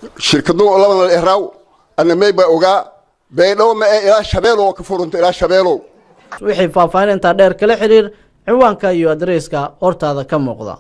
shirkadu labada eraaw ana mayba ogaa baydhabo ma ee ilaa shabeelow ka furunta ilaa shabeelow wixii faahfaahin intaa dheer kala xiriir ciwaanka iyo adreyska hortaada ka muuqda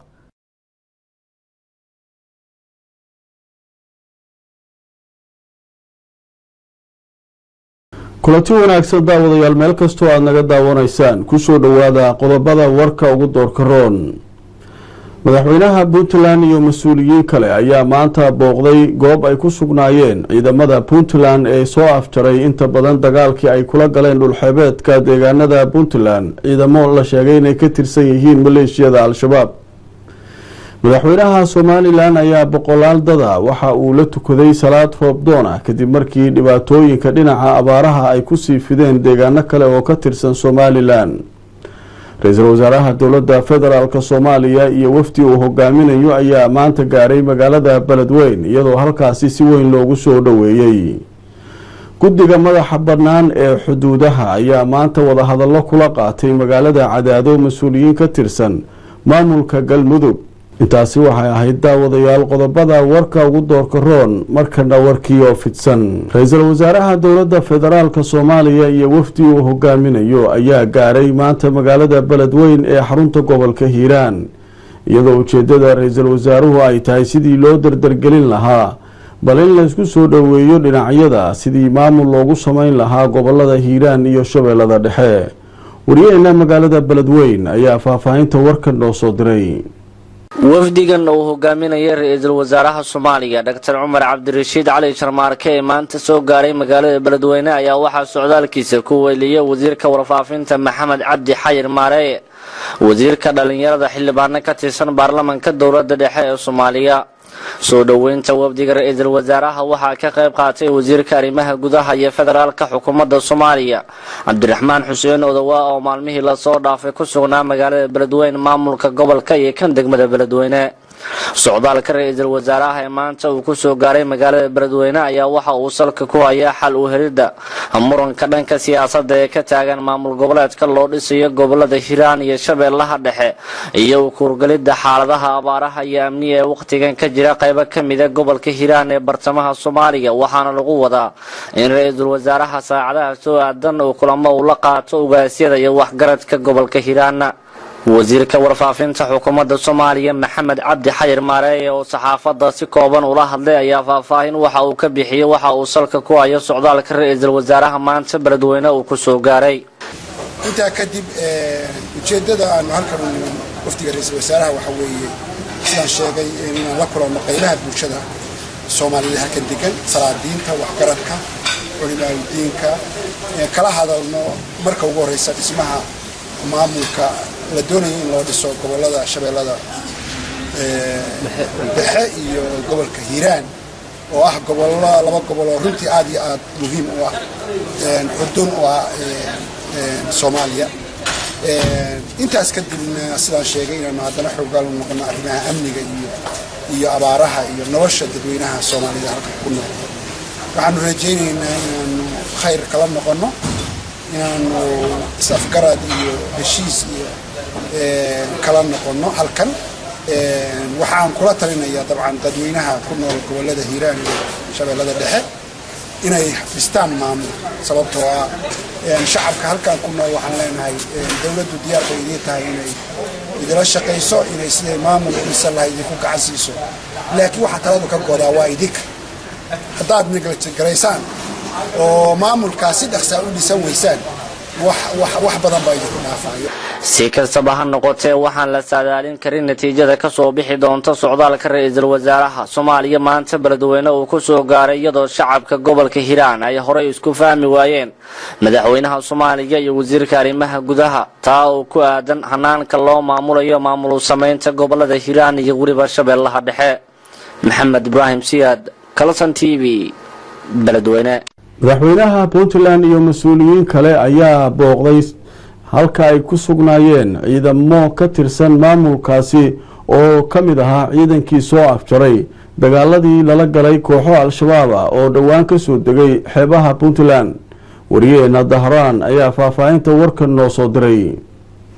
kulanti wanaagsan daawadayaal meel kastoo aada naga daawanaysaan kusoo dhowaada qodobada warka ugu doorka roon madaxweynaha puntland iyo mas-uuliyiin kale ayaa maanta booqday goob ay ku sugnaayeen ciidamada puntland ee soo afjaray inta badan dagaalkii ay kula galeen dhulxeebeedka deegaanada puntland ciidamo la sheegay inay ka tirsan yihiin maleeshiyada al-shabaab madaxweynaha somalilan ayaa boqolaal dada waxa uu la tukaday salaad roobdoon ah kadib markii dhibaatooyinka dhinaca abaaraha ay kusii fideen deegaano kale oo ka tirsan somalilan ra-iisul wasaaraha dowladda federaalk soomaaliya iyo wafdi uu hogaaminayo ayaa maanta gaaray magaalada beledweyn iyadoo halkaasi si weyn loogu soo dhoweeyey guddiga madaxa bannaan ee xuduudaha ayaa maanta wadahadallo kula qaatay magaalada cadaado mas-uuliyiin ka tirsan maamulka galmudug intaasi waxay ahayd daawadayaal qodobada warka ugu doorka roon markana warkii oo fidsan ra-iisul wasaaraha dowladda federaalk soomaaliya iyo wafdi uu hogaaminayo ayaa gaaray maanta magaalada beledweyn ee xarunta gobolka hiiraan iyadoo ujeedada ra-iisul wasaaruhu ay tahay sidii loo dardargelin lahaa bal in laysku soo dhoweeyo dhinacyada sidii maamul loogu sameyn lahaa gobolada hiiraan iyo shabeellada dhexe wariyaheena magaalada beledweyn ayaa faahfaahinta warkan noo soo diray wafdigan uu hogaaminaya ra-iisul wasaaraha soomaaliya doctor cumar cabdirashiid cali sharmaarke ee maanta soo gaaray magaalada beledweyne ayaa waxaa socdaalkiisa ku weeliyay wasiirka warfaafinta maxamed cabdi xayir maareye wasiirka dhalinyarada xildhibaano ka tirsan baarlamanka dowlada dhexe ee soomaaliya soo dhoweynta wafdiga ra-iisul wasaaraha waxaa ka qayb qaatay wasiirka arrimaha gudaha iyo federaalka xukuumadda soomaaliya cabdiraxmaan xuseen odowa oo maalmihii lasoo dhaafay ku sugnaa magaalada beledweyne maamulka gobolka iyo kan degmada beledweyne socdaalka ra-iisul wasaaraha ee maanta uu kusoo gaaray magaalada beledweyne ayaa waxa uu salka ku hayaa xal u helidda muranka dhanka siyaasadda ee ka taagan maamul goboleedka loo dhisayo gobolada hiiraan iyo shabeellaha dhexe iyo kuurgalidda xaaladaha abaaraha iyo amniga ee wakhtigan ka jira qaybo ka mida gobolka hiiraan ee bartamaha soomaaliya waxaana lagu wadaa in ra-iisul wasaaraha saacadaha soo aadan uu kulamo uu la qaato ugaasyada iyo waxgaradka gobolka hiiraana wasiirka warfaafinta xukuumadda soomaaliya maxamed cabdi xayir maareeye oo saxaafadda si kooban ula hadlay ayaa faahfaahin waxa uu ka bixiyey waxa uu salka ku hayo socdaalka ra-iisul wasaaraha maanta beledweyne uu ku soo gaaray intaa kadib ujeeddada aanu halkan u niman wafdiga ra-iisul wasaaraha waxa weeye sidaan sheegay inaan la kulanno qaybaha bulshada soomaaliyeed halkan degan salaadiinta waxgaradka culimaaludiinka kala hadalno marka ugu horreysa dhismaha maamulka la doonayo in loo dhiso gobolada shabeellada dhexe iyo gobolka hiiraan oo ah gobollo laba gobol oo runtii aad iyo aad muhiim u ah xudun u ah soomaaliya intaas kadibna sidaan sheegay inaanu haddana xoogaal u noqono arrimaha amniga iyo iyo abaaraha iyo nolosha dadweynaha soomaalida halka ku nool waxaanu rajaynaynaa inaanu khayr kala noqono inaanu is-afgarad iyo heshiis iyo kala noqono halkan waxaan kula talinayaa dabcan dadweynaha ku nool gobolada hiiraan iyo shabeellada dhexe inay dhistaan maamul sababtoo ah shacabka halkan ku nool waxaan leenahay dowladdu diyaar bay idiin tahay inay idila shaqayso inay siday maamul u dhisan lahay idinku gacan siiso laakiin waxaa taladu ka godaa waa idinka haddaad negligaraysaan oo maamulkaas si dhaqsaa u dhisan weysaan wax badan baa idinku dhaafayo si kastaba ha noqotee waxaan la saadaalin karin natiijada kasoo bixi doonta socdaalka ra-iisul wasaaraha soomaaliya maanta beledweyne uu kusoo gaaray iyadoo shacabka gobolka hiiraan ay horey isku fahmi waayeen madaxweynaha soomaaliya iyo wasiirka arrimaha gudaha taa oo ku aadan hanaanka loo maamulayo maamul samaynta gobolada hiiraan iyo weliba shabeellaha dhexe maxamed ibraahim siyaad kalson t v beledweyne madaxweynaha puntland iyo mas-uuliyiin kale ayaa booqday halka ay ku sugnaayeen ciidamo ka tirsan maamulkaasi oo ka mid ahaa ciidankii soo afjaray dagaaladii lala galay kooxo al-shabaab ah oo dhowaan ka soo degay xeebaha puntland wariyeena dahraan ayaa faahfaahinta warkan noo soo diray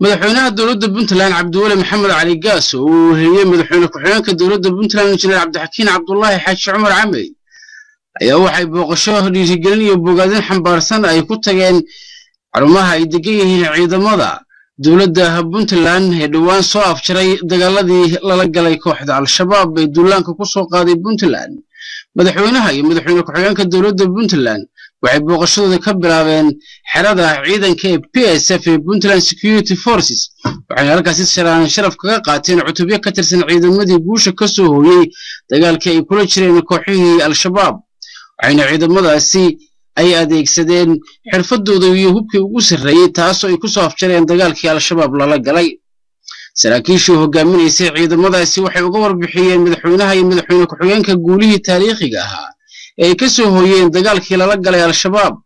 madaxweynaha dowladda puntland cabdiweli maxamed cali gaas oo uu weheliyey madaxweyne ku-xigeenka dowladda puntland injineer cabdixakiin cabdulaahi xaaji cumar camey ayaa waxay booqasho dhiirigelin iyo bogaadin xambaarsan ay ku tageen xarumaha ay degan yihiin ciidamada dowladda puntland ee dhowaan soo afjaray dagaaladii lala galay kooxda al-shabaab ee duulaanka ku soo qaaday puntland madaxweynaha iyo madaxweyne ku-xigeenka dowladda puntland waxay booqashadooda ka bilaabeen xerada ciidanka ee p s f ee puntland security forces waxayna halkaasi sharaan sharaf kaga qaateen cutubyo ka tirsan ciidamadii guusha ka soo hooyey dagaalkii ay kula jireen kooxihii al-shabaab waxayna ciidamadaasi ay adeegsadeen xirfadooda iyo hubkii ugu sarreeyey taasoo ay ku soo afjareen dagaalkii al-shabaab lala galay saraakiishii hogaaminaysay ciidamadaasi waxay uga warbixiyeen madaxweynaha iyo madaxweyne ku-xigeenka guulihii taariikhiga ahaa ee ay ka soo hooyeen dagaalkii lala galay al-shabaab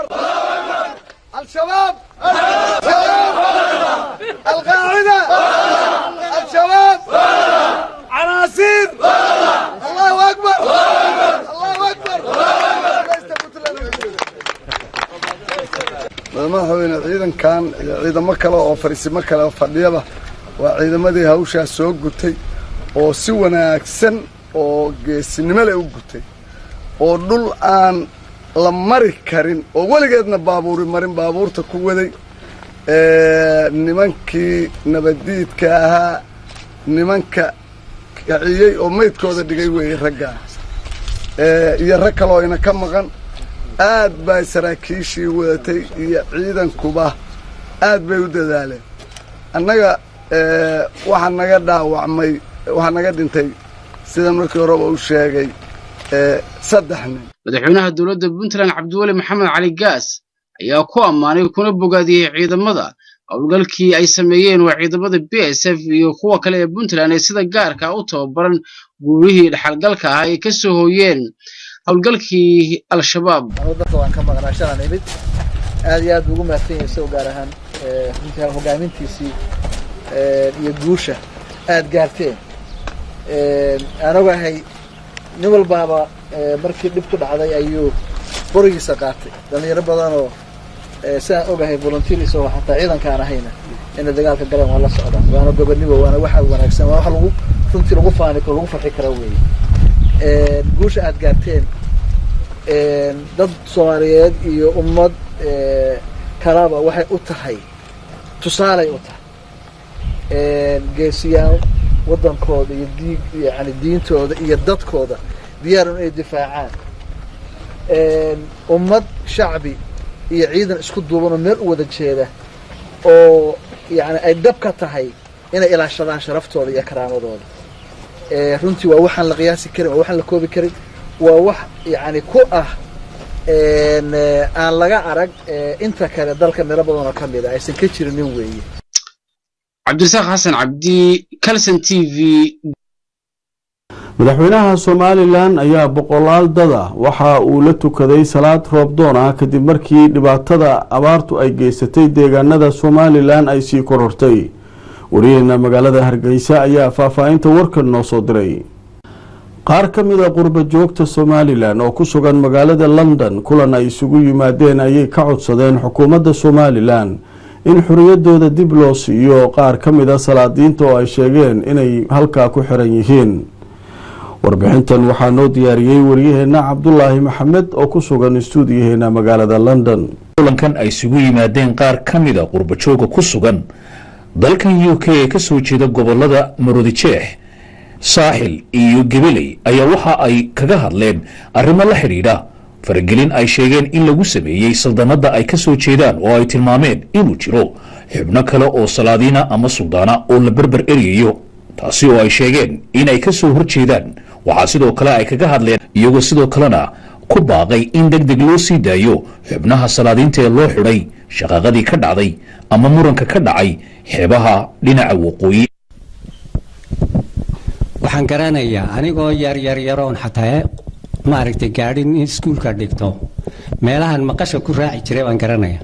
الشباب القاعدة الشباب عناصر الله أكبر الله أكبر madaxweyne ciidankan iyo ciidamo kale oo fariisimo kale fadhiyaba waa ciidamadii hawshaas soo gutay oo si wanaagsan oo geesinimo leh u gutay oo dhul aan la mari karin oo weligeedna baabuuri marin baabuurta ku waday nimankii nabaddiidka ahaa nimanka kiciyey oo maydkooda dhigay weeye raggaa iyo rag kaloo ina ka maqan aad bay saraakiishii wadatay iyo ciidankuba aad bay u dadaaleen annaga waxaa naga dhaawacmay waxaa naga dhintay sida markii horeba u sheegay saddex nin madaxweynaha dowladda puntland cabdiweli maxamed cali gaas ayaa ku ammaanay kuna bogaadiyey ciidamada howlgalkii ay sameeyeen waa ciidamada b s f iyo kuwa kale ee puntland ee sida gaarka u tababaran guurihii dhexalgalka ahaa ay ka soo hooyeen howlgalkii al-shabaab dadka waan ka maqnaa shalan imid aad iyo aad buu ugu mahadsan yahay isagoo gaar ahaan runtii hogaamintiisii iyo guusha aad gaarteen aan ogahay nin walbaaba markii dhib ku dhacday ayuu borigiisa qaatay dhallinyaro badanoo sidaan ogahay volunteer isagoo xataa ciidankaan ahayna inay dagaalka galeen waa la socdaa waana gobonimo waana wax aad wanaagsan waa wax lagu runtii lagu faani karo lagu farxi kara weeye guusha aad gaarteen dad soomaaliyeed iyo ummad kalaba waxay u tahay tusaalay u tahay geesiyaal waddankooda iyo diig yani diintooda iyo dadkooda diyaar inay difaacaan ummad shacbi iyo ciidan isku duuban oo meel u wada jeeda oo yani ay dhab ka tahay inay ilaashadaan sharaftooda iyo karaamadooda runtii waa waxaan la qiyaasi karin waa waxaan la koobi karin waa wax yani ku ah aan laga arag inta kale dalka meelo badanoo ka mid a aysan ka jirinin weeye cabdirasaaq xasan cabdi calson t v madaxweynaha somalilan ayaa boqolaal dada waxa uu la tukaday salaad roobdoon ah kadib markii dhibaatada abaartu ay geysatay deegaanada somalilan ay sii korortay wariyaheena magaalada hargeysa ayaa faahfaahinta warkan noo soo diray qaar ka mid a qurba joogta somalilan oo ku sugan magaalada london kulan ay isugu yimaadeen ayay ka codsadeen xukuumadda somalilan in xoriyadooda dib loo siiyo qaar ka mid a salaadiinta oo ay sheegeen inay halkaa ku xiran yihiin warbixintan waxaa noo diyaariyey waryaheena cabdulaahi maxamed oo ku sugan istuudiyaheena magaalada london kulankan ay isugu yimaadeen qaar ka mid a qurbajooga ku sugan dalkan u k ee ka soo jeeda gobolada maroodijeex saaxil iyo gebeley ayaa waxa ay kaga hadleen arrimo la xidhiidha faragelin ay sheegeen in lagu sameeyey saldanadda ay ka soo jeedaan oo ay tilmaameen inuu jiro xubno kale oo salaadiina ama suldaana oo la berber eryayo taasi oo ay sheegeen inay ka soo horjeedaan waxaa sidoo kale ay kaga hadleen iyagoo sidoo kalena ku baaqay in deg deg loo sii daayo xubnaha salaadiinta ee loo xidhay shaqaaqadii ka dhacday ama muranka ka dhacay xeebaha dhinaca waqooyi waxaan garanayaa anigoo yaryaryaroon xataa maaragtay gaadhin in iskuulka dhigto meelahan maqasha ku raaci jiray baan garanaya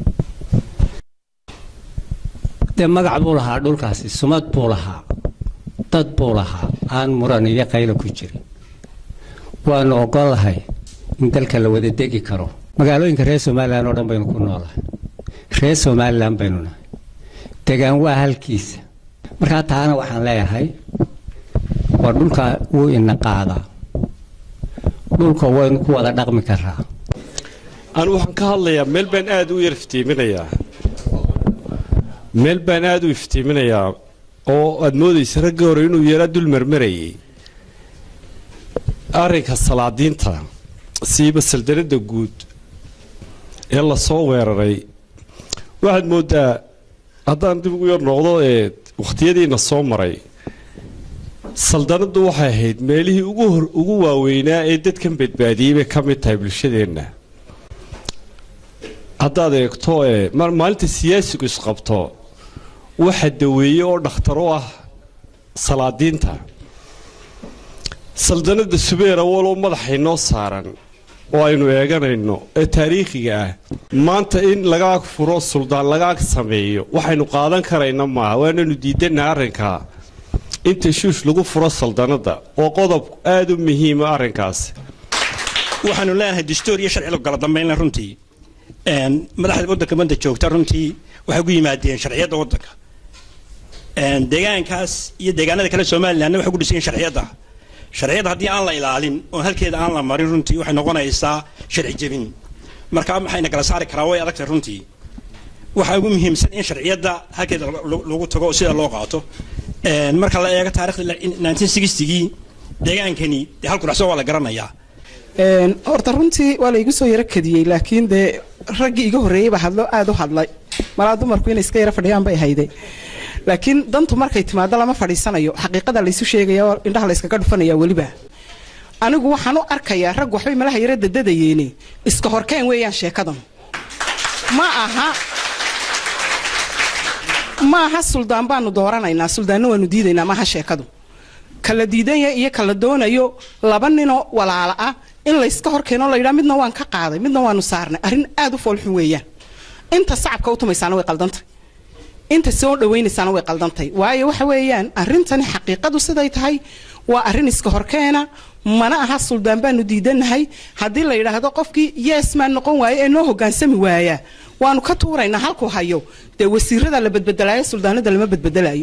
dee magac buu lahaa dhulkaasi sumad buu lahaa dad buu lahaa aan muran iyo qaylo ku jirin waanu ogolahay in dalka la wada degi karo magaalooyinka reer somalilan oo dhan baynu ku noolahay reer somalilan baynu nahay degaan waa halkiisa markaa taana waxaan leeyahay waa dhulka wuu ina qaadaa dhulka waynu ku wada dhaqmi karaa anu waxaan ka hadlayaa meel baan aad u yar iftiiminayaa meel baan aad u iftiiminayaa oo aad moodaysa ragga hore inuu yaraa dul marmarayay arrinka salaadiinta siiba saldanadda guud ee lasoo weeraray waxaad mooddaa haddaan dib ugu yar noqdo ee wakhtiyadiina soo maray saldanaddu waxay ahayd meelihii ugu hor ugu waaweynaa ee dadkan badbaadiyey bay ka mid tahay bulshadeenna haddaad eegto ee maalinta siyaasigu isqabto waxa daweeye oo dhakhtar u ah salaadiinta saldanadda subeer awaloo madaxay noo saaran oo aynu eeganayno ee taariikhiga ah maanta in lagaag furo suldaan lagaag sameeyo waxaynu qaadan karayna maaha waananu diidanaa arrinkaa inta shuush lagu furo saldanadda waa qodob aada u muhiima arrinkaas waxaanu leenahay dastuur iyo sharci kala dambaynla runtii madaxda waddanka manta joogta runtii waxay ku yimaadeen sharciyadda waddanka deegaankaas iyo deegaanada kale somalilandna waxay ku dhisan yihin sharciyadda sharciyadda haddii aan la ilaalin oo halkeeda aan la marin runtii waxay noqonaysaa sharci jebin marka maxayna kala saari karaa way adagtahay runtii waxaa ugu muhiimsan in sharciyadda halkeeda lagu tago oo sida loo qaato marka la eego taarikhda nineteen sixtigii deegaankani dee halku dhacso waa la garanayaa horta runtii waa la igu soo yaro kadiyey laakiin dee raggii iga horreeyey baa hadlo aada u hadlay malaa dumarku inay iska yaro fadhiyaan bay hayday laakiin dantu markay timaado lama fadhiisanayo xaqiiqada laysu sheegaya oo indhaha layskaga dhufanaya weliba anigu waxaan u arkayaa rag waxbay malaha yaro dadadayeene iska horkeen weeyaan sheekadan ma aha ma aha suldaan baanu dooranaynaa suldaanna waanu diidaynaa maaha sheekadu kala diidanya iyo kala doonayo laba ninoo walaala ah in layska horkeeno layidhaa midna waan ka qaaday midna waanu saarnay arrin aada u foolxun weeyaan inta sacabka u tumaysaana way qaldantay inta soo dhawaynaysaana way qaldantay waayo waxa weeyaan arrintani xaqiiqadu siday tahay waa arrin iska horkeena mana aha suldaan baanu diidanahay haddii la yidhaahdo qofkii yees maan noqon waayo ee noo hogaansami waaya waanu ka tuuraynaa halkuu hayo dee wasiirada la badbedelaayo suldaanada lama badbedelayo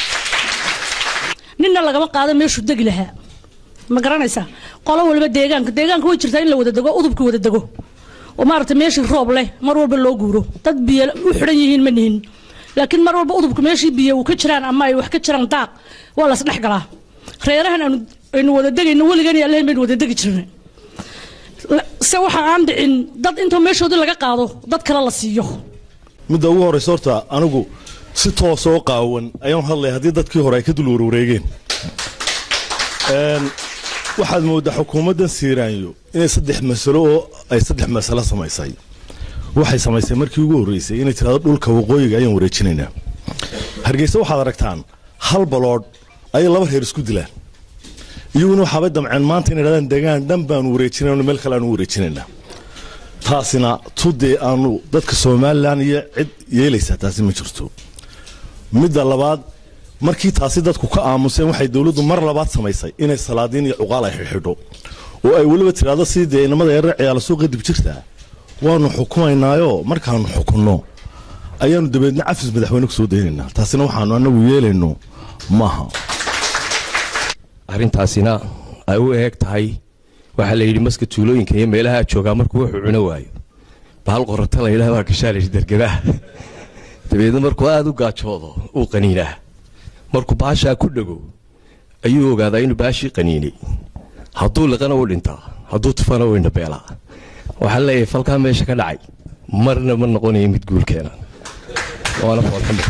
ninna lagama qaado meeshuu degi lahaa ma garanaysaa qolo waliba deegaanka deegaanka way jirtaa in la wada dego udubka wada dego oo maaragtay meeshii roob leh mar walba loo guuro dad biyo u xidhan yihiin ma nihin laakiin mar walba udubka meeshii biyo uu ka jiraan ama ay wax ka jiraan daaq waa las dhex galaa reerahan aanu aynu wada degayno weligan iyo allahin baynu wada degi jirnay se waxa aan dhicin dad intoo meeshoodii laga qaado dad kale la siiyo midda ugu horraysa horta anigu si toosoo qaawan ayaan hadlaya haddii dadkii hore ay ka dul warwareegeen waxaad mooddaa xukuumaddan siiraanyo inay saddex masalo oo ay saddex masalo samaysay waxay samaysay markii ugu horreysay inay tirahdo dhulka waqooyiga ayaan wareejinaynaa hargeysa waxaad aragtaan hal baloodh ayay laba reer isku dilaan iyaguna waxaabay damceen maanta inay dhahdaan degaan dhan baanu wareejinayno meel kale aanu wareejinaynaa taasina tudee aanu dadka somalilan iyo cid yeelaysaa taasi ma jirto midda labaad markii taasi dadku ka aamuseen waxay dowladdu mar labaad samaysay inay salaadiin iyo cuqaal ay xidhxidho oo ay weliba tidhaahdo sidii dee inamada yarar ciyaala suuqa dib jirtaa waanu xukumaynaayoo markaanu xukunno ayaanu dabeedna cafis madaxweyne ku soo daynaynaa taasina waxaanu annagu yeelayno maaha arrintaasina ay u eeg tahay waxaa la yidhi maska tuulooyinka iyo meelaha joogaa markuu wuxuu cuno waayo bahal qorata la yidhaha baa kashaalash dergabaha dabeedna markuu aada u gaajoodo uu qaniinaa markuu baashaa ku dhego ayuu ogaadaa inuu baashii qaniinay hadduu liqana u dhintaa hadduu tufana u indhabeelaa waxaa leeyahay falkaa meesha ka dhacay marna ma noqonayo mid guulkeena waana foolxumo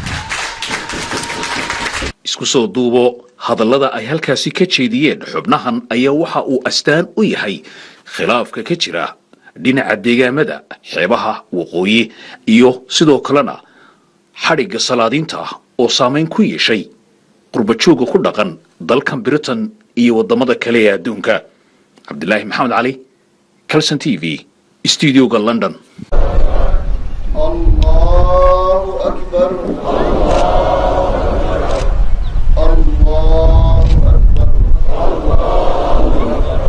isku soo duubo hadallada ay halkaasi ka jeediyeen xubnahan ayaa waxa uu astaan u yahay khilaafka ka jira dhinaca deegaamada xeebaha waqooyi iyo sidoo kalena xadhigga salaadiinta ah oo saamayn ku yeeshay qurbajooga ku dhaqan dalkan britain iyo waddamada kale ee adduunka cabdilaahi maxamed cali calson t v studioga london الله أكبر الله أكبر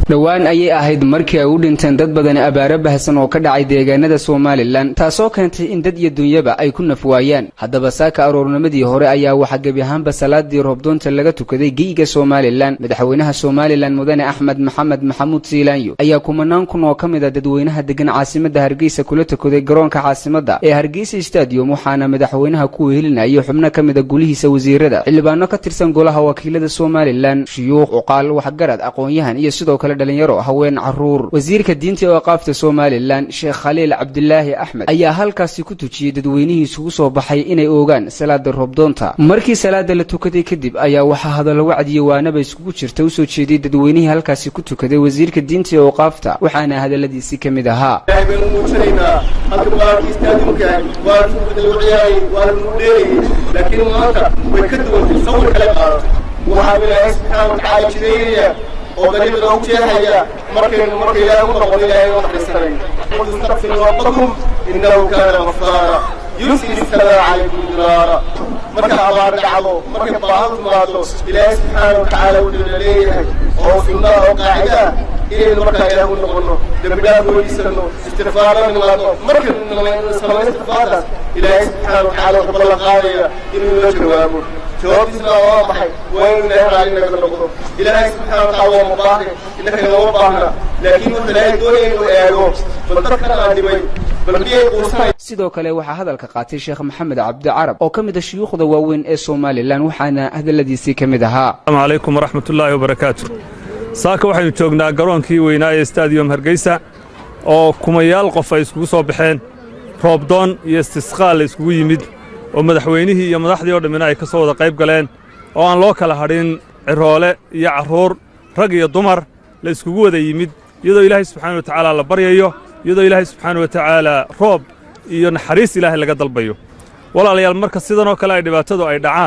dhowaan ayay ahayd markii ay u dhinteen dad badan abaaro bahasan oo ka dhacay deegaanada somalilan taasoo keentay in dad iyo dunyaba ay ku nafwaayaan haddaba saaka aroornimadii hore ayaa waxaa gebi ahaanba salaadii roobdoonta laga tukaday geyga somalilan madaxweynaha somalilan mudane axmed maxamed maxamuud siilaanyo ayaa kumanaan kun oo ka mid a dadweynaha degan caasimada hargeysa kula tukaday garoonka caasimada ee hargeysa stadium waxaana madaxweynaha ku wehelinayay xubno ka mid a gulihiisa wasiirada xildhibaano ka tirsan golaha wakiilada somalilan shuyuuq cuqaal waxgarad aqoon-yahan iyo sidoo kale dhalinyaro haween caruur wasiirka diinta ee aqaafta somalilan sheekh khaliil cabdilaahi axmed ayaa halkaasi ku tujiyey dadweynihii isugu soo baxay inay oogaan salaada roobdoonta markii salaada la tukaday kadib ayaa waxaa hadallo wacdiye waanaba iskugu jirta usoo jeediyey dadweynihii halkaasi ku tukaday wasiirka diinta ee aqaafta waxaana hadalladiisii ka mid ahaa ilaahay baynu muujinaynaa halka baalkii istaadimka waa lagu ciyaarayay waa lagu dheerayay laakiin maanta way ka duwantay sawir kale qaadatay waxaa ilaahay subxaana watacaala jideynaya oo dariiqa u jeexaya markaynu marka ilaahay u noqon ilaahay u naxariisanay qul istakfiru rabbakum innahu kaana ghafaara yursil السماء عليكم درارا marka abaar dhacdo markay baahan timaado ilaahay subxaana watacaala wuxuu leeyahay oo sunnada oo qaacida inaynu markaa ilaah u noqono dembi dhaaf weydiisano istikfaaro nimaado markaynu samayno istikfaartaas ilaahay subxaana watacaala wuxuu ballan qaadaya inuu noo jawaabo jawaabtiisna waa maxay waa inuu ilaahay raali naga noqdo ilaahay subxaana watacaala waa mubaahi innaka nagama baahna laakiin wuxuu ilaahay doonaya inuu eego bal dadkan aan dhibay bal miyay quusanay sidoo kale waxaa hadalka qaatay sheekh maxamed cabdi carab oo ka mid a shuyuukhda waaweyn ee somalilan waxaana hadalladiisii ka mid ahaa asalaamu calaykum waraxmatullaahi wabarakaatu saaka waxaynu joognaa garoonkii weynaa ee stadium hargeysa oo kumayaal qof ay iskugu soo baxeen roobdoon iyo istisqaal la iskugu yimid oo madaxweynihii iyo madaxdii oo dhammina ay ka soo wada qayb galeen oo aan loo kala hadhin ciroole iyo carruur rag iyo dumar la iskugu wada yimid iyadoo ilaahay subxaana wa tacaala la baryayo iyadoo ilaahay subxaana wa tacaala roob iyo naxariis ilaahay laga dalbayo walaalayaal marka sidanoo kale ay dhibaatadu ay dhacaan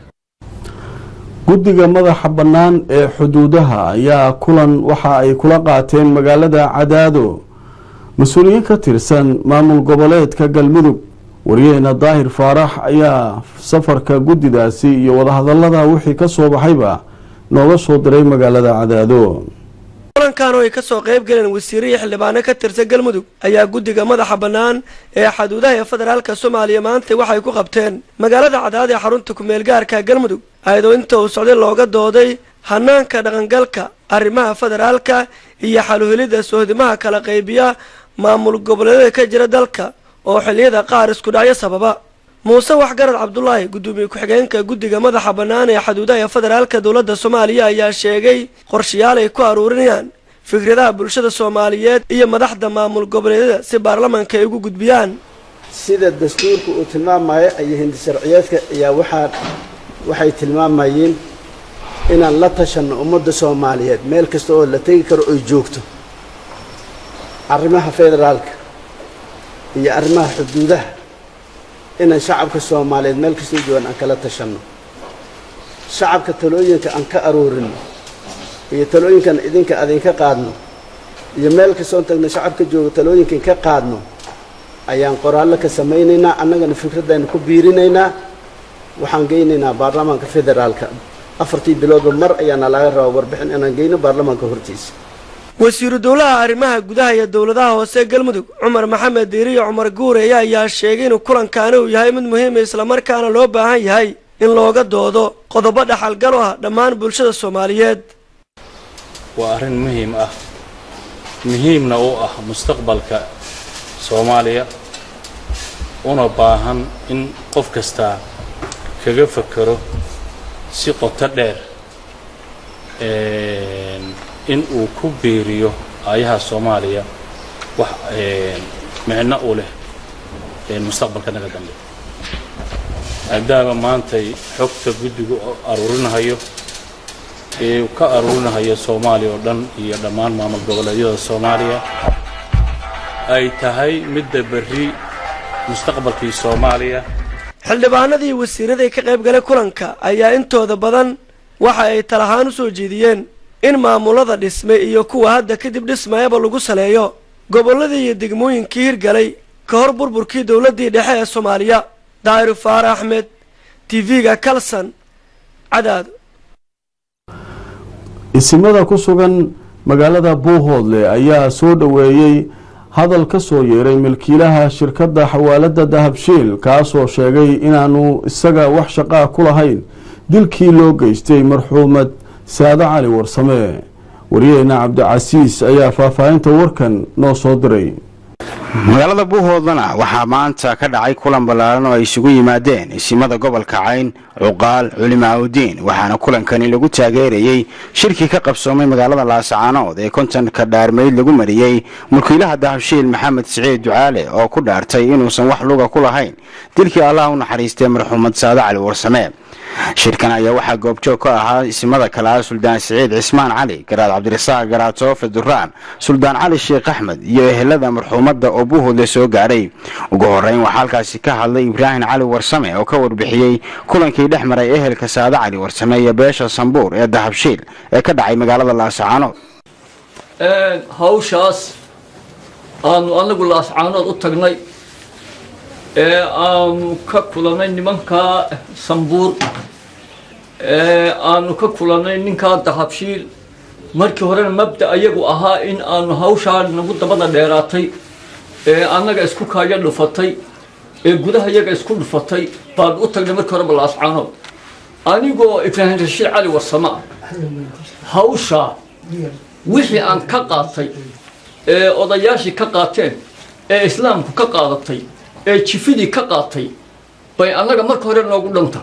guddiga madaxa bannaan ee xuduudaha ayaa kulan waxa ay kula qaateen magaalada cadaado mas-uuliyiin ka tirsan maamul goboleedka galmudug waryaheena daahir faarax ayaa safarka guddidaasi iyo wadahadallada wixii ka soo baxayba nooga soo diray magaalada cadaado kulankan oo ay ka soo qayb galeen wasiire iyo xildhibaano ka tirsan galmudug ayaa guddiga madaxa bannaan ee xuduudaha ee federaalka soomaaliya maanta waxay ku qabteen magaalada cadaad ee xarunta kumeel gaarka galmudug ayadoo inta uu socday looga dooday hanaanka dhaqangalka arrimaha federaalka iyo xaluhelidda sohdimaha kala qaybiya maamul goboleedyada ka jira dalka oo xilliyada qaar isku dhacyo sababa muuse waxgarad cabdulaahi guddoomiye ku-xigeenka guddiga madaxa bannaan ee xuduudaha ee federaalka dowladda soomaaliya ayaa sheegay qorshayaal ay ku aruurinayaan fikradaha bulshada soomaaliyeed iyo madaxda maamul goboleedyada si baarlamanka ay ugu gudbiyaan sida dastuurka uu tilmaamayo iyo hindi sharciyeedka ayaa waxaa waxay tilmaamayeen inaan la tashanno ummadda soomaaliyeed meel kasta oo la tegi karo oy joogto arrimaha federaalka iyo arrimaha xuduudaha inaan shacabka soomaaliyeed meel kastoo joogaan aan kala tashanno shacabka talooyinka aan ka aruurino iyo talooyinkan idinka adinka qaadno iyo meel kastoon tagno shacabka jooga talooyinkan ka qaadno ayaan qoraallo ka samaynaynaa annagana fikradaynu ku biirinaynaa waxaan geynaynaa baarlamaanka federaalka afartii biloodba mar ayaana laga rabaa warbixin inaan geyno baarlamaanka hortiisa wasiiru dowlaha arrimaha gudaha iyo dowladaha hoose galmudug cumar maxamed diiriyo cumar guureeye ayaa sheegay inuu kulankaani uu yahay mid muhiima islamarkaana loo baahan yahay in looga doodo qodobo dhaxalgal u ah dhammaan bulshada soomaaliyeed waa arrin muhiim ah muhiimna u ah mustaqbalka soomaaliya una baahan in qof kastaa kaga fakero si qoto dheer in uu ku biiriyo aayaha soomaaliya wax micno u leh mustaqbalka naga dambe maadaama maantay xogta guddigu aruurinahayo ee uu ka aruurinahayo soomaaliya oo dhan iyo dhammaan maamul goboleedyada soomaaliya ay tahay midda berri mustaqbalkii soomaaliya xildhibaanadii wasiiraday ka qayb galay kulanka ayaa intooda badan waxa ay talahaan u soo jeediyeen in maamulada dhismay iyo kuwa hadda kadib dhismayaba lagu saleeyo gobolladii iyo degmooyinkii hirgalay ka hor burburkii dowladdii dhexe ee soomaaliya daahiru faare axmed tv-ga kalson cadaado isimada ku sugan magaalada buuhoodle ayaa soo dhoweeyey hadal ka soo yeeray milkiilaha shirkadda xawaalada dahabshiil kaasoo sheegay inaanu isaga wax shaqaa ku lahayn dilkii loo geystay marxuumad saade cali warsame wariyaheyna cabdicasiis ayaa faahfaahinta warkan noo soo diray magaalada buuhoodlana waxaa maanta ka dhacay kulan ballaaran oo ay isugu yimaadeen isimada gobolka cayn cuqaal culimaaudiin waxaana kulankani lagu taageerayey shirkii ka qabsoomay magaalada laasacaanood ee kontonka dhaarmeyd lagu mariyey mulkiilaha dahabshiil maxamed siciid ducaale oo ku dhaartay inuusan wax luga ku lahayn dilkii allah u naxariistay marxuumad saade cali warsame shirkan ayaa waxaa goobjoog ka ahaa isimada kale ah suldaan siciid cismaan cali garaad cabdirasaaq garaad soofe duraan suldaan cali sheekh axmed iyo ehelada marxuumadda oo buuhoodle soo gaadhay ugu horeyn waxaa halkaasi ka hadlay ibraahim cali warsame oo ka warbixiyey kulankii dhex maray ehelka saade cali warsame iyo beesha sambuur ee dahabshiil ee ka dhacay magaalada laasacaanood hawshaas aanu anagu laascaanood u tagnay ee aanu ka kulannay nimanka sambuur ee aanu ka kulannay ninkaa dahabshiil markii horena mabda ayagu ahaa in aanu hawshaa nagu dabada dheeraatay ee annaga isku kaayo dhufatay ee gudaha iyaga isku dhufatay baanu u tagnay markii horeba laascaanood anigoo ibraahim rashiid cali warsama hawshaa wixii aan ka qaatay ee odayaashii ka qaateen ee islaamku ka qaadatay ee jifidii ka qaatay bay annaga marka hore noogu dhanta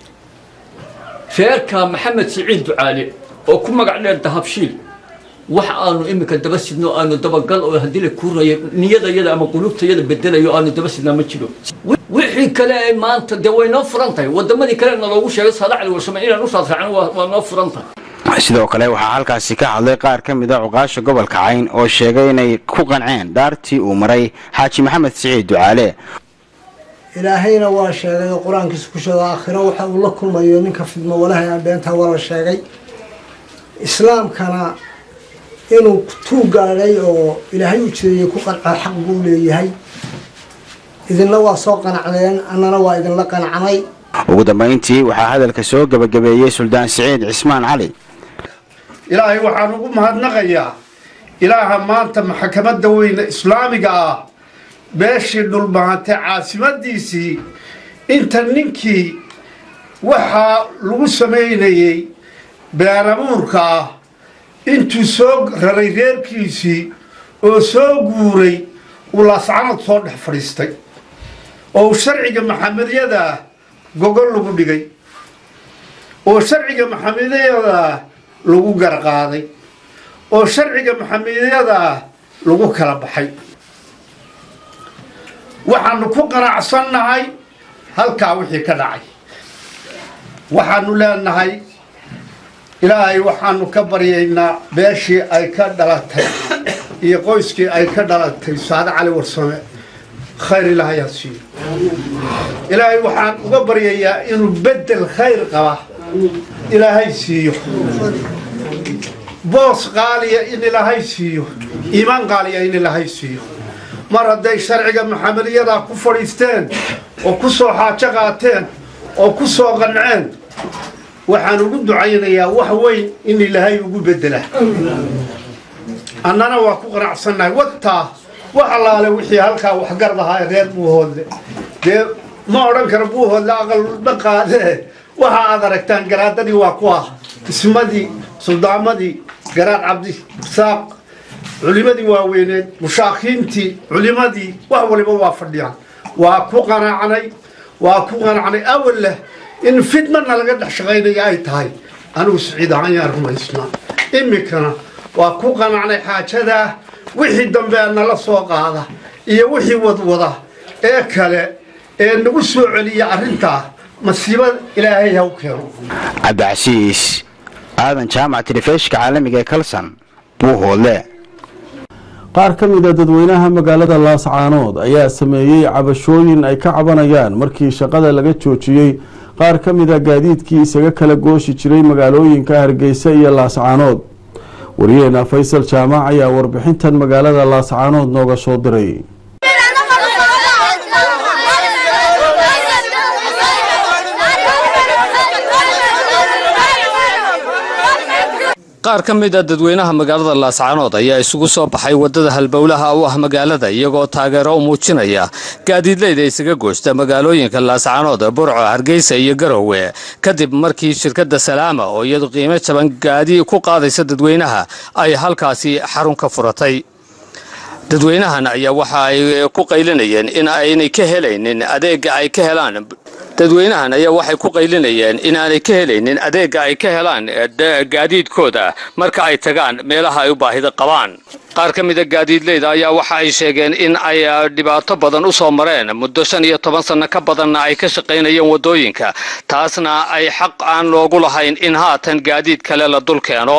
reerka maxamed siciid ducaale oo ku magac dheer dahabshiil wax aanu iminka daba sidno aanu dabagal oo haddii la kuurayo niyadayada ama qulubtayada bedelayo aanu daba sidnaa ma jiro wixii kale ay maanta dee way noo furan tahay wadamadii kale na loogu sheegay saada cali warsame inaan u raasraacno waa noo furan tahay sidoo kale waxaa halkaasi ka hadlay qaar ka mid a cuqaasha gobolka cayn oo sheegay inay ku qanceen dhaartii uu maray xaaji maxamed siciid ducaale ilaahayna waa sheegay oo qur-aankiisa ku sheego aakhiro waxa uu la kulmayo ninka fidmo walahay aan beentaa waa la sheegay islaamkana inuu tuu gaadhay oo ilaahay u jireeyey ku qanco xaq buu leeyahay idinna waa soo qanacdeen annana waa idinla qanacnay ugu dambayntii waxaa hadalka soo gebagabeeyey suldaan siciid cismaan cali ilaahay waxaan ugu mahadnaqayaa ilaaha maanta maxkamadda weyne islaamiga ah beeshii dhulbahantay caasimadiisii inta ninkii waxaa lagu samaynayey beeramuurka ah intuu soo raray reerkiisii oo soo guuray uu laascanad soo dhex fadhiistay oo uu sharciga maxamedyadaa gogol lagu dhigay oo sharciga maxamedyadaa lagu garqaaday oo sharciga maxamedyadaa lagu kala baxay waxaanu ku qanacsannahay halkaa wixii ka dhacay waxaanu leenahay ilaahay waxaanu ka baryaynaa beeshii ay ka dhalatay iyo qoyskii ay ka dhalatay saade cali warsame khayr ilaahay ha siiyo ilaahay waxaan uga baryayaa inuu bedel khayr qaba ilaahay siiyo boos qaaliya in ilaahay siiyo iimaan qaaliya in ilaahay siiyo mar hadday sharciga maxamedyadaa ku fadhiisteen oo ku soo xaajo qaateen oo ku soo qanceen waxaan ugu ducaynayaa wax weyn in ilaahay ugu bedela annana waa ku qanacsannahay wataa wax allaale wixii halkaa waxgarad ahaa ee reer buuhoodle dee ma odhan karo buuhoodle aqalba qaadee waxa aad aragtaan garaadadii waa ku ah ismadii suldaamadii garaad cabdisaaq culimadii waaweyneed mushaakiintii culimadii wax waliba waa fadhiyaan waa ku qanacnay waa ku qanacnay awal leh in fidmana laga dhex shaqaynaya ay tahay anigu siciid ahaan yaan rumaysnaa iminkana waa ku qanacnay xaajadaa wixii dambe nala soo qaada iyo wixii wadwada ee kale ee nagu soo celiya arrintaa masiiba ilaahay ha u keeno cabdicasiis aadan jaamac telefishka caalamiga ee kalsan buuhoodle qaar ka mid a dadweynaha magaalada laascaanood ayaa sameeyey cabashooyin ay ka cabanayaan markii shaqada laga joojiyey qaar ka mid a gaadiidkii isaga kala gooshi jiray magaalooyinka hargeysa iyo laascaanood wariyeena faysal jaamac ayaa warbixintan magaalada laascaanood nooga soo diray qaar qaar ka mid a dadweynaha magaalada laascaanood ayaa isugu soo baxay waddada halbowlaha u ah magaalada iyagoo taageero u muujinaya gaadiidleyda isaga goosta magaalooyinka laascaanood burco hargeysa iyo garowe kadib markii shirkadda salaama oo iyadu qiimo jaban gaadi ku qaadaysa dadweynaha ay halkaasi xarun ka furatay dadweynahan ayaa waxa ay ku qaylinayeen in aynay ka helaynin adeega ay ka helaan dadweynahan ayaa waxay ku qaylinayeen in aanay ka helaynin adeega ay ka helaan gaadiidkooda marka ay tagaan meelaha ay u baahida qabaan qaar ka mida gaadiidleyda ayaa waxa ay sheegeen in ay dhibaato badan u soo mareen muddo shan iyo toban sanno ka badanna ay ka shaqaynayeen waddooyinka taasna ay xaq aan loogu lahayn in haatan gaadiid kale la dul keeno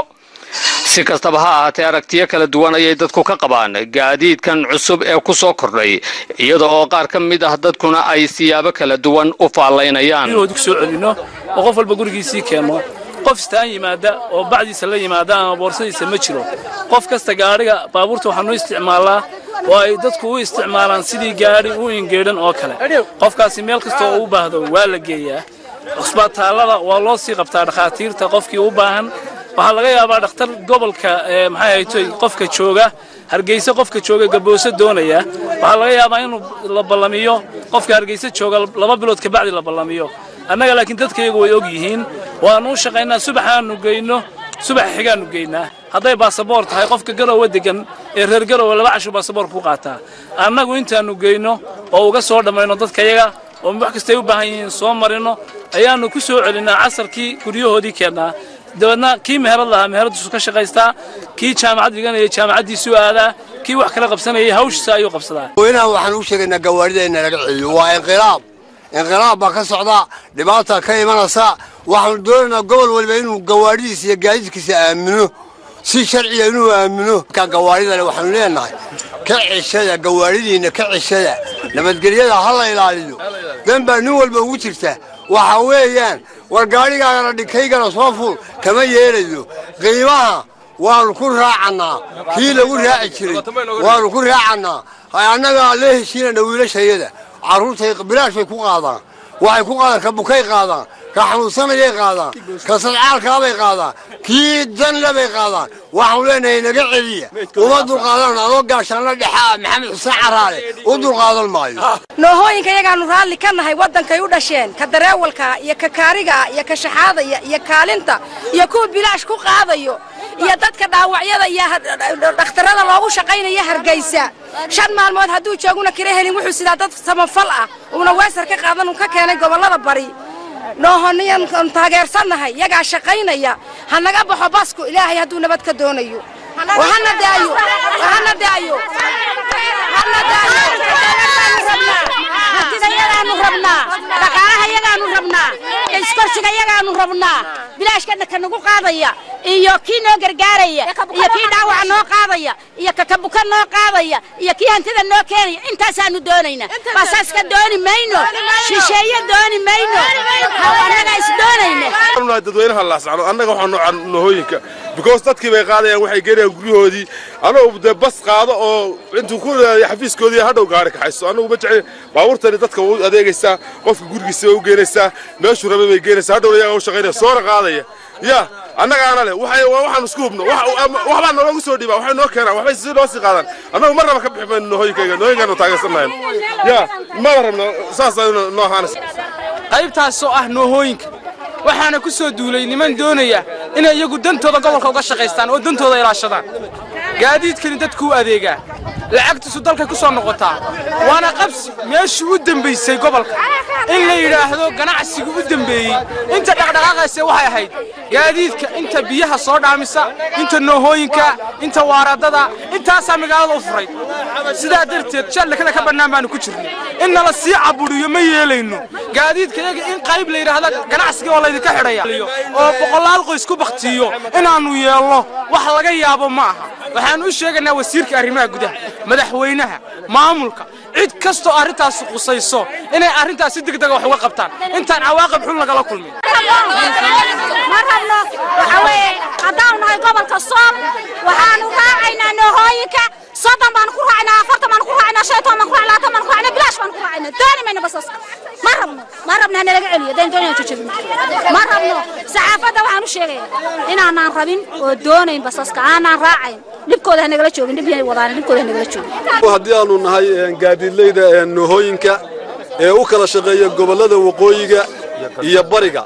si kastaba ha ahaatee aragtiyo kala duwan ayay dadku ka qabaan gaadiidkan cusub ee ku soo kordhay iyada oo qaar ka mid ah dadkuna ay siyaabo kala duwan u faallaynayaan inuu ku soo celino oo qof walba gurigiisii keenno qof istaan yimaada oo bacdiisa la yimaada ama boorsadiisa ma jiro qof kasta gaadhiga baabuurta waxaanu isticmaalaa oo ay dadku u isticmaalaan sidii gaadhi u ingeedhan oo kale qofkaasi meel kasta oo u baahdo waa la geeyaa cusbitaallada waa loo sii qabtaa dhakhaatiirta qofkii u baahan waxaa laga yaabaa dhakhtar gobolka maxay ahaytoy qofka jooga hargeysa qofka jooga gabooso doonaya waxaa laga yaabaa inuu la ballamiyo qofka hargeysa jooga laba bilood kabacdi la ballamiyo annaga laakiin dadkayagu way og yihiin waannu u shaqaynaa subaxaannu geyno subaxa xigaannu geynaa hadday baasaboor tahay qofka garowe degan ee reer garowe laba cashu baasaboorka ku qaataa annagu intaannu geyno oo uga soo dhammayno dadkayaga oo wax kastay u baahan yihiin soo marino ayaannu ku soo celinnaa casarkii guryahoodii keennaa dabeedna kii meherad lahaa meheradiisu ka shaqaystaa kii jaamacad dhiganaya jaamacaddiisuu aadaa kii wax kala qabsanayay hawshiisa ayuu qabsadaa weynaha waxaan u sheegaynaa gawaarida in laga celiyo waa inqilaab inqilaab baa ka socda dhibaata ka imanaysa waxaanu doonaynaa gobol waliba inuu gawaaridiisa iyo gaadiidkiisa aamino si sharciya inuu aamino markaa gawaaridale waxaanu leenahay ka ceshada gawaaridiinna ka ceshada nabadgelyada ha la ilaaliyo dan baa nin walba ugu jirta waxa weeyaan war gaadhigaagana dhikaygana soo ful kama yeelayo qiimaha waannu ku raacannaa kii lagu raaci jiray waannu ku raacannaa annagaa la heshiinana wiilashayada carruurtay bilaash bay ku qaadaan waxay ku qaadaan ka bukay qaadaan ka xanuunsanayay qaadaan ka sadcaalkaabay qaadaan kii danle bay qaadaan waxaanu leenahay naga celiya uma dulqaadan adoo gaashaanla dhexaa maxamed xuseen caraale u dulqaadan maayo noohooyinka iyagaanu raalli ka nahay waddankay u dhasheen ka dareewalka iyo ka kaariga iyo ka shaxaadaya iyo kaalinta iyo kuwa bilaash ku qaadayo iyo dadka dhaawacyada iyo dhakhtarada loogu shaqaynaya hargeysa shan maalmood hadduu jooguna kala helin wuxuu sidaa dad samafal ah uuna weesar ka qaadan uu ka keenay gobollada bari noohoniyan taageersannahay yagaa shaqaynaya ha naga baxo basku ilaahay hadduu nabad ka doonayo wahana daayo wahana daayo hana daayodayadaanu rabnaa dhaqaalaha yagaanu rabnaa iskorsiga yagaanu rabnaa bilaashkana ka nagu qaadaya iyo kii noo gargaaraya iyo kii dhaawaca noo qaadaya iyo kakabuka noo qaadaya iyo kii hantida noo keenaya intaasaanu doonaynaa basaaska dooni mayno shisheeye dooni mayno annaga is doonayna dadweynaha laascano annaga waxaa nohooyinka because dadkii bay qaadayaan waxay geenayaan guryahoodii annagu dee bas qaado oo intuu ku xafiiskoodii hadhow gaari kaxayso annagu ma jecel baabuurtani dadka way u adeegaysaa qofka gurigiisa way u geenaysaa meeshuu rabay bay geenaysaa hadhowna iyagaa u shaqaynaya soona qaadaya ya annagaana leh waxaan isku hubno waxbaa naloogu soo dhiibaa waxay noo keenaan waxbay si noo sii qaadaan annagu mar raba ka bixi mayno noohooyinkayga nooyinkaanu taageersannahayn ya maba rabno saas noo ahaanaysa qaybtaasoo ah noohooyinka waxaana ku soo duulay niman doonaya inay iyagu dantooda gobolka uga shaqaystaan oo dantooda ilaashadaan gaadiidkani dadkuu adeegaa lacagtiisu dalkay ku soo noqotaa waana qabsi meeshii u dembaysay gobolka in la yidhaahdo ganacsigu u dembeeyey inta dhaqdhaqaaqayse waxay ahayd gaadiidka inta biyaha soo dhaamisa inta noohooyinka inta waaradada intaasaa magaalada u furay sidaa darteed jallakada ka bannaan baanu ku jirnay in nala sii cabudhiyo ma yeelayno gaadiidka iyaga in qayb la yidhaahdo ganacsiga oo laydinka xidhaya oo boqolaal qoys ku baktiyo inaannu yeelno wax laga yaabo ma aha waxaannu u sheegaynaa wasiirka arrimaha gudaha madaxweynaha maamulka cid kastoo arrintaasi qusayso inay arrintaas si degdega wax uga qabtaan intaan cawaaqib xun lagala kulmin ma rabno waxa weeye haddaanu nahay gobolka sool waxaanu raacaynaa noohooyinka soddon baanu ku raacnaa afartan baanu ku raacnaa shan iyo toban baanu ku raacnaa labaatan baanu ku raacnaa bilaash baanu ku raacnaa dooni mayno basaska ma rabno ma rabno hanalaga celiyo daynto inaan jojabino ma rabno saxaafadda waxaan u sheegayaa inaanaan rabin oo doonayn basaska aanaan raacayn dhibkooda hanagala joogin dhib yahay wadaan dhibkooda hanagala joogin haddii aanu nahay gaadiidleyda noohooyinka ee u kala shaqeeya gobollada waqooyiga iyo bariga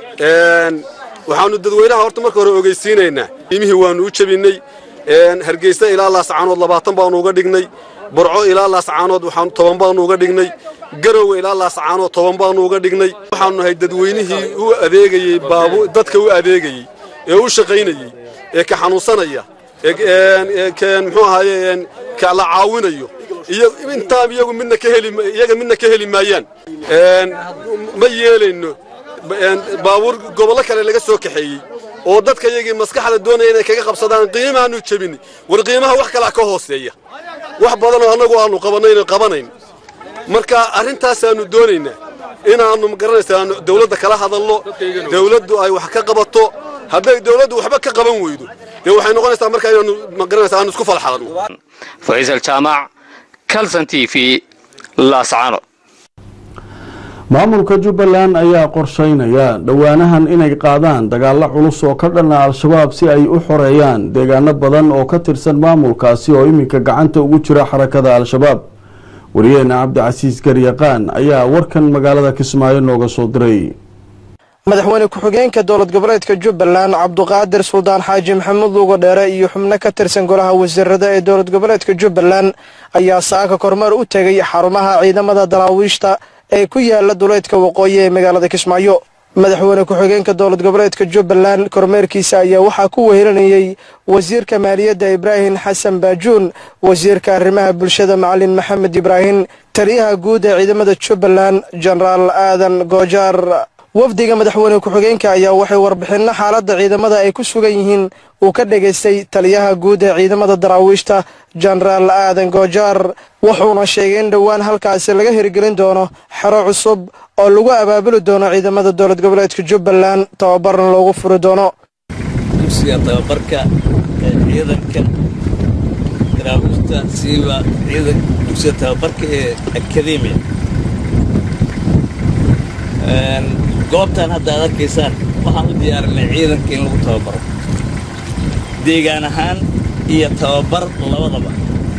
waxaanu dadweynaha horta marka hore ogeysiinaynaa qiimihii waanu u jebinnay hargeysa ilaa laascaanood labaatan baanu uga dhignay burco ilaa laascaanood waxaan toban baanu uga dhignay garowe ilaa laascaanood toban baanu uga dhignay waxaanu nahay dadweynihii u adeegayey baabu dadka u adeegayey ee u shaqaynayey ee ka xanuunsanaya ee muxuu ahaaye ka la caawinayo iyo intaa iyagu midna ka heli iyaga midna ka heli maayaan ma yeelayno baabuur gobollo kale laga soo kaxeeyey oo dadka iyagii maskaxda doonaya inay kaga qabsadaan qiimahaanu jebinay war qiimaha wax kalaa ka hooseeya wax badanoo annagu aanu qabanayno qabanayn marka arrintaasaanu doonaynaa inaannu magaranaysaa dawladda kala hadalno dawladdu ay wax ka qabato hadday dawladdu waxba ka qaban weydo dee waxay noqonaysaa markaa inaanu magaranaysaa aanu isku falxadanno faysal jaamac kalson t v laascaano maamulka jubbaland ayaa qorsheynaya dhowaanahan inay qaadaan dagaalo culus oo ka dhana al-shabaab si ay u xoreeyaan deegaano badan oo ka tirsan maamulkaasi oo iminka gacanta ugu jira xarakada al-shabaab wariyeena cabdicasiis garyaqaan ayaa warkan magaalada kismaayo nooga soo diray madaxweyne ku-xigeenka dowlad goboleedka jubbaland cabduqaadir suldaan xaaji maxamuud luuga dheere iyo xubno ka tirsan golaha wasiirada ee dowlad goboleedka jubbaland ayaa saaka kormeer u tegay xarumaha ciidamada daraawiishta ee ku yaala duleedka waqooyi ee magaalada kismaayo madaxweyne ku-xigeenka dowlad goboleedka jubbaland kormeerkiisa ayaa waxaa ku wehelinayey wasiirka maaliyadda ibraahim xasan baajuun wasiirka arrimaha bulshada macalin maxamed ibraahim taliyaha guud ee ciidamada jubbaland jenaraal aadan goojaar wafdiga madaxweyne ku-xigeenka ayaa waxay warbixinno xaaladda ciidamada ay ku sugan yihiin uu ka dhegaystay taliyaha guud ee ciidamada daraawiishta jenaraal aadan goojaar wuxuuna sheegay in dhowaan halkaasi laga hirgelin doono xero cusub oo lagu abaabuli doono ciidamada dowlad goboleedka jubbaland tababarna loogu furi doono dugsiga tababarka ee ciidanka daraawiishta siiba ciidan dugsiga tababarka ee akademiya goobtan hadda ad arkaysaan waxaan u diyaarinay ciidanka in lagu tababaro deegaan ahaan iyo tababar labadaba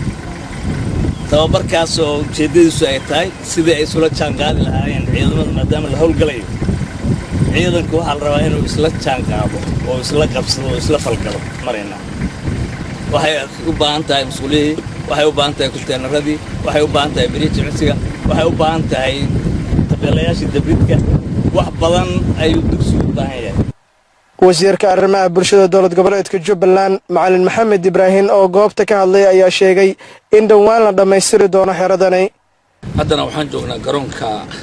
tababarkaasoo ujeeddadiisu ay tahay sidii ay isula jaanqaadi lahaayeen ciidamada maadaama la howlgalayo ciidanku waxaa la rabaa inuu isla jaanqaado oo isla qabsado oo isla falgalo marayna waxay u baahan tahay mas-uuliyihii waxay u baahan tahay kunteenaradii waxay u baahan tahay beriya jimicsiga waxay u baahan tahay tabeelayaashii dabridka wax badan ayuu dugsigu u baahan yahay wasiirka arrimaha bulshada dowlad goboleedka jubbaland macalin maxamed ibraahim oo goobta ka hadlay ayaa sheegay in dhowaan la dhammaystiri doono xeradani haddana waxaan joognaa garoonka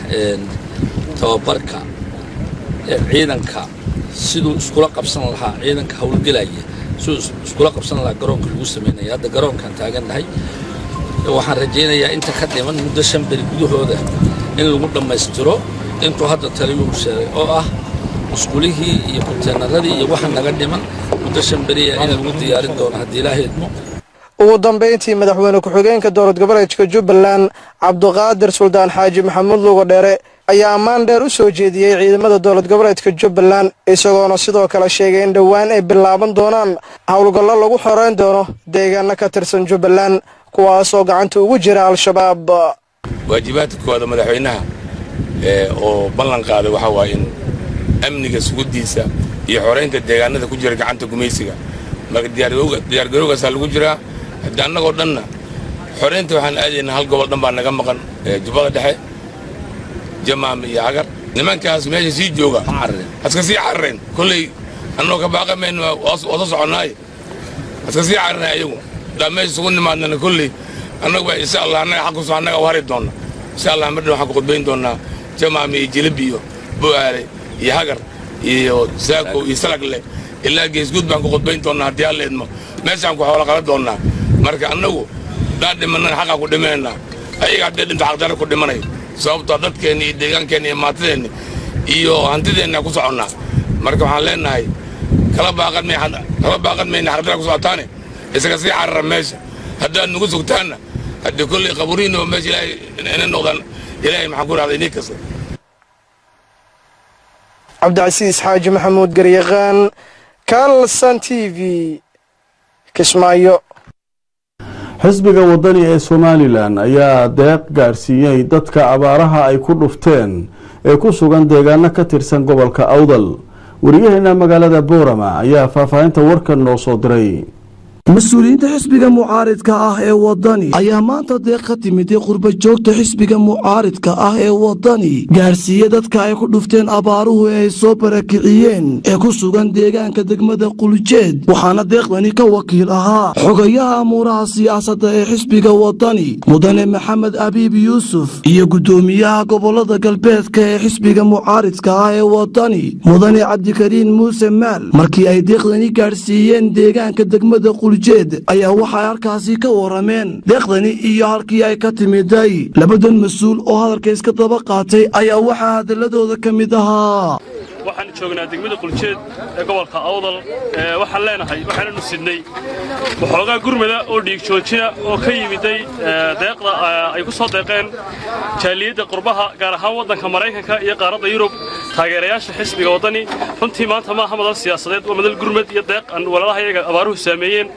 tababarka ee ciidanka siduu iskula qabsan lahaa ciidanka howlgelaya siduu iskula qabsan lahaa garoonka lagu samaynaya hadda garoonkan taagannahay waxaan rajaynayaa inta ka dhiman muddo shan beri gudahooda in lagu dhammaystiro intuu hadda taliyuhu sheegay oo ah musqulihii iyo kunteenaradii iyo waxa naga dhiman muddo shan beriya in lagu diyaarin doono haddii ilaaha idmo ugu dambayntii madaxweyne ku-xigeenka dowlad goboleedka jubbaland cabduqaadir suldaan xaaji maxamuud luuga dheere ayaa ammaan dheer u soo jeediyey ciidamada dowlad goboleedka jubbaland isagoona sidoo kale sheegay in dhowaan ay bilaaban doonaan howlgallo lagu xoreyn doono deegaano ka tirsan jubbaland kuwaasoo gacanta ugu jira al-shabaab waajibaadka koowaada madaxweynaha oo ballan qaaday waxaa waaye in amniga suguddiisa iyo xoraynta deegaanada ku jira gacanta gumaysiga marka diyaargarowgaasaa lagu jiraa haddii annagoo dhanna xoraynta waxaan aadaynaa hal gobol dhan baa naga maqan jubbada dhexe jamaam iyo hagar nimankaas meesha sii jooga haska sii carareen kolley annagoo ka baaqa mayno waa soo soconnaaye haska sii carareen ayagu haddaan meesha isugu nimaadnana kolley annagu insha allah annaga xaquso annaga u hari doonna insha allah mardhan waxaan ku khudbayn doonnaa jamaam iyo jilib iyo bo'aale iyo hagar iyo saako iyo salagle ilaa geesguud baan ku khudbayn doonnaa haddii alla idmo meeshaan ku xoola qala doonnaa marka annagu daan dhimanana xaqaan ku dhimanaynaa ayaga haddee dhinta xaqdarra ku dhimanayo sababtoo dadkeenna iyo deegaankeenna iyo maatadeenna iyo hantideenna ku soconnaa marka waxaan leenahay kala baaqan may kala baaqan mayna xaqdarra ku socotaane isaga sii carara meesha haddaad nagu sugtaanna haddii kolley qaburiinoo meesha ilaahay inay noqdaan ilaahay maxaan ku rahday inii kasta cabdicasiis xaaji maxamuud garyaqaan kalsan t v kismaayo xisbiga wadani ee somalilan ayaa deeq gaadhsiiyey dadka abaaraha ay ku dhufteen ee ku sugan deegaano ka tirsan gobolka awdal wariyaheena magaalada boorama ayaa faahfaahinta warkan noo soo diray mas-uuliyiinta xisbiga mucaaridka ah ee wadani ayaa maanta deeq ka timiday qurba joogta xisbiga mucaaridka ah ee wadani gaadhsiiye dadka ay ku dhufteen abaaruhu ee ay soo barakiciyeen ee ku sugan deegaanka degmada quljeed waxaana deeqdani ka wakiil ahaa xogayaha amuuraha siyaasadda ee xisbiga wadani mudane maxamed abiib yuusuf iyo guddoomiyaha gobolada galbeedka ee xisbiga mucaaridka ah ee wadani mudane cabdikariin muuse maal markii ay deeqdani gaadhsiiyeen deegaanka degmada ayaa waxay halkaasi ka warameen deeqdani iyo halkii ay ka timiday labadan mas-uul oo hadalka iska daba qaatay ayaa waxaa hadaladooda ka mid ahaa waxaan joognaa degmada quljeed ee gobolka awdal waxaan leenahay waxaananu sidnay waxoogaa gurmada oo dhiig joojina oo ka yimiday deeqda ay ku soo deeqeen jaaliyadda qurbaha gaar ahaan waddanka maraykanka iyo qaaradda yurub taageerayaasha xisbiga waddani runtii maanta maaha madal siyaasadeed waa madal gurmad iyo deeq aan walalaha iyaga abaaruhu saameeyeen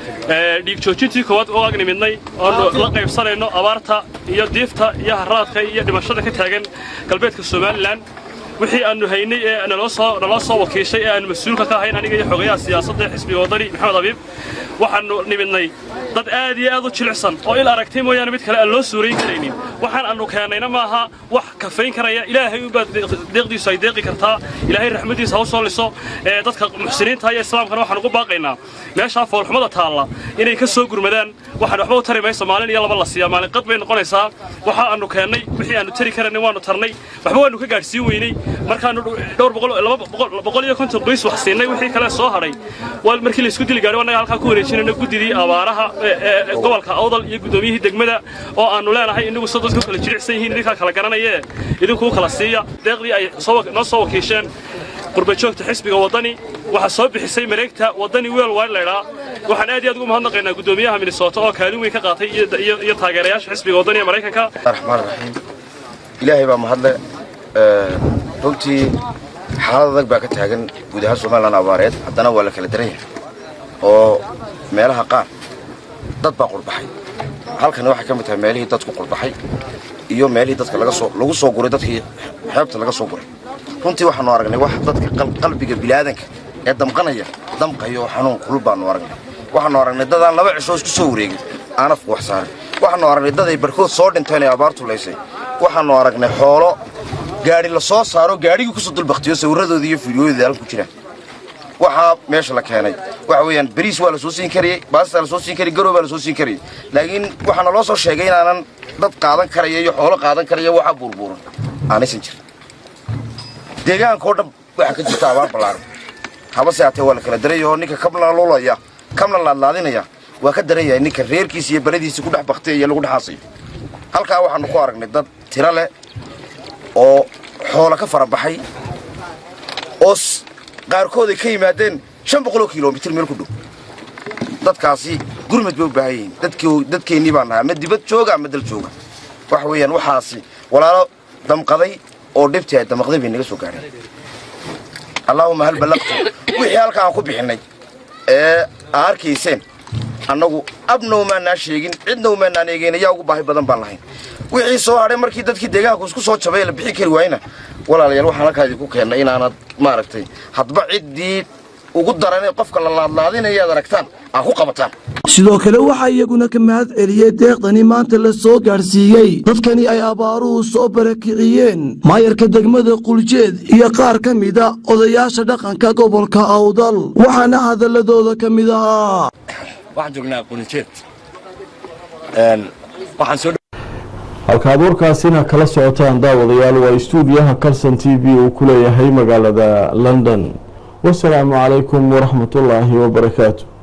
dhiig joojintii koowaad oo agni midnay oonu la qaybsanayno abaarta iyo diifta iyo haraadka iyo dhimashada ka taagan galbeedka somalilan wixii aanu haynay ee naloo soo wakiishay ee aanu mas-uulka ka ahayn aniga iyo xogayaha siyaasadda ee xisbiga waddani maxamed abiib waxaannu nimidnay dad aad iyo aad u jilicsan oo il aragtay mooyaane mid kale aan loo suurayn karaynin waxaan aanu keennayna maaha wax kafayn karaya ilaahay unbaa deeqdiisu ay deeqi kartaa ilaahay raxmaddiisa ha u soo liso ee dadka muxsiniinta iyo islaamkana waxaan ugu baaqaynaa meeshaa foolxumada taalla inay ka soo gurmadaan waxaan waxba u tari mayso maalin iyo laba la siiyaa maalin qad bay noqonaysaa waxa aanu keennay wixii aanu tari karaynay waanu tarnay waxba waanu ka gaadhsiin weynay markaanu dhowr boqol iyo konton qoys wax siinay wixii kale soo hadhay waa markii laysku dili gaadhay annaga halkaa ku wareejinayna guddidii abaaraha gobolka awdal iyo guddoomiyihii degmada oo aanu leenahay inagu soo dadku kala jilicsan yihiin idinkaa kala garanayee idinkuu kala siiya deeqdii ay noo soo wakiisheen qurbajoogta xisbiga waddani waxaa soo bixisay mareegta waddani weel wide laydhaa waxaan aad iyo aad ugu mahadnaqaynaa guddoomiyaha minnesota oo kaalin weyn ka qaatay iyo taageerayaasha xisbiga waddani ee maraykanka raxmaan raxiim ilaahay baa mahadle runtii xaalad adag baa ka taagan guud ahaan somalilan abaareed haddana waa la kala daran yahay oo meelaha qaar dad baa qurbaxay halkani waxay ka mid tahay meelihii dadku qurbaxay iyo meelihii dadka lagu soo guray dadkii xeebta laga soo guray runtii waxaanu aragnay wax dadka qalbiga bilaadanka ee damqanaya damqayo oo xanuun kulul baanu aragnay waxaanu aragnay dadaan laba cisho isku soo wareegin aan afku wax saarin waxaanu aragnay dad ay barkood soo dhinteen ee abaartu laysay waxaanu aragnay xoolo gaadhi la soo saaro gaadhigii kusoo dulbaktiyo sawirradoodii iyo fiidiyooyadii halku jiraan waxaa meesha la keenay waxa weeyaan bariis waa la soo siin karayey baastaa la soo siin karayey garow baa la soo siin karayey laakiin waxaana loo soo sheegay inaanan dad qaadan karaya iyo xoolo qaadan karaya waxa buurbuuran aanaysan jirin deegaankao dhan waxaa ka jirta abaar ballaaran habase haatee waa la kala daraya oo ninka kabna lulaya kabna laadlaadinaya waa ka daran yahay ninka reerkiisa iyo baladiisa ku dhex baktiyaya lagu dhexaasayo halkaa waxaanu ku aragnay dad tiro leh oo xoola ka fara baxay oo qaarkood ay ka yimaadeen shan boqoloo kilomitir meel ku dhow dadkaasi gurmad bay u baahan yihiin dadkeennii baan nahay ama dibad jooga ama dal jooga waxa weeyaan waxaasi walaalo damqaday oo dhibtii ay damaqday bay naga soo gaadheen allaahuma hal ballaqtu wixii halka aan ku bixinnay ee aa arkayseen annagu abna umaanaa sheegin cidna umaanaan eegeyn ayaa ugu baahi badan baan lahayn wixii soo hadhay markii dadkii deegaanku isku soo jabay la bixin kari waayna walaalayaal waxaan halkaa idinku keennay inaanad maaragtay hadba ciddii ugu daranee qofka la laadlaadinaya ad aragtaan aa ku qabataan sidoo kale waxaa iyaguna ka mahad celiyey deeqdani maanta la soo gaadhsiiyey dadkani ay abaaruhu soo barakiciyeen maayarka degmada quljeed iyo qaar ka mida odayaasha dhaqanka gobolka awdal waxaana hadaladooda ka mid ahaa waxaan joognaa quljeed halka abuurkaasina kala socotaan daawadayaal waa istuudiyaha kalson t v uu ku leeyahay magaalada london wasalaamu calaykum waraxmatullaahi wabarakaatu